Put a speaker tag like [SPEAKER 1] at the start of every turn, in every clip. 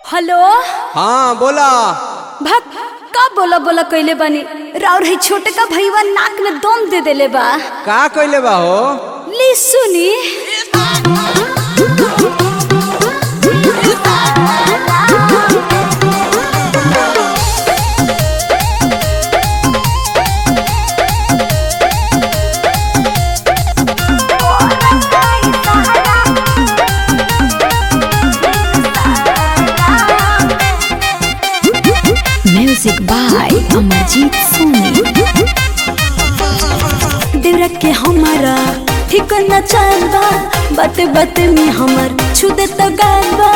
[SPEAKER 1] hello
[SPEAKER 2] हाँ बोला
[SPEAKER 1] भक का बोला बोला कइले बानी राउर है छोटे का भईवा नाक में दम दे देले बा
[SPEAKER 2] का कइले बा हो
[SPEAKER 1] ली सुनी
[SPEAKER 3] म्यूजिक बाय अमरजीत सोनी
[SPEAKER 1] देवरा के हमारा ठीक न चल बा बाते बाते में हमर छू दे तो गाल बा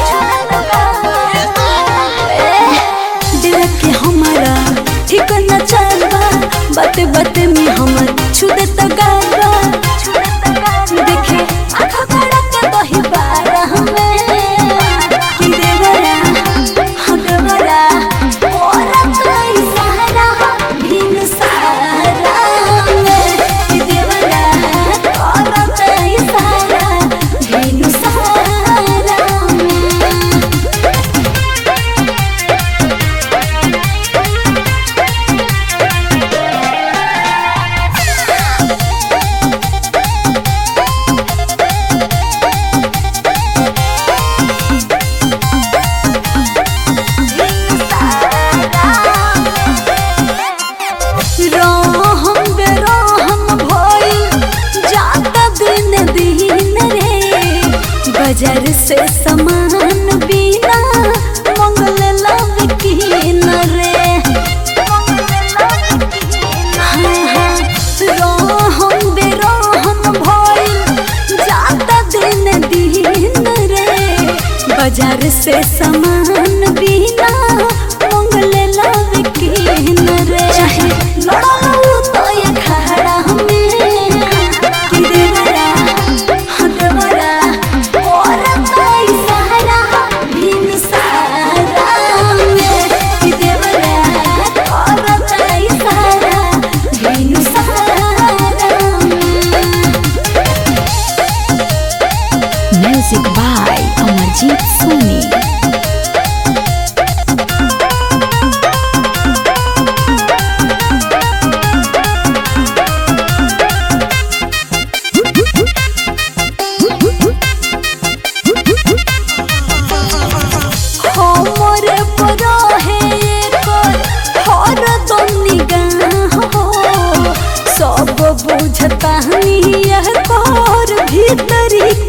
[SPEAKER 1] ए, देवरा के हमारा ठीक न चल बा बाते बाते में हमर छू दे तो गाल बा देखे आँखों खड़ा के बही बारा हमें कि देवरा हाँ देवरा औरत नहीं सहारा भिन सहारा में कि देवरा औरत नहीं सहारा भिन सहारा में रहम बेरहम भइल जाता दिन दिन रे बाजार से सामान बिना मंगल लव की न रे हाँ, हाँ, रहम बेरहम भइल जाता दिन दिन रे बाजार से सामान बिना मंगल लव की न रे चाहे लड़ाऊ तो ये खड़ा हमें कि देवरा हाँ देवरा औरत नहीं सहारा भिन सहारा में कि देवरा औरत नहीं सहारा भिन सहारा में
[SPEAKER 3] म्यूजिक बाय अमरजीत सोनी
[SPEAKER 1] हमरे पर है एकर हरदम निगाह हो सब बुझता यह कर भीतरी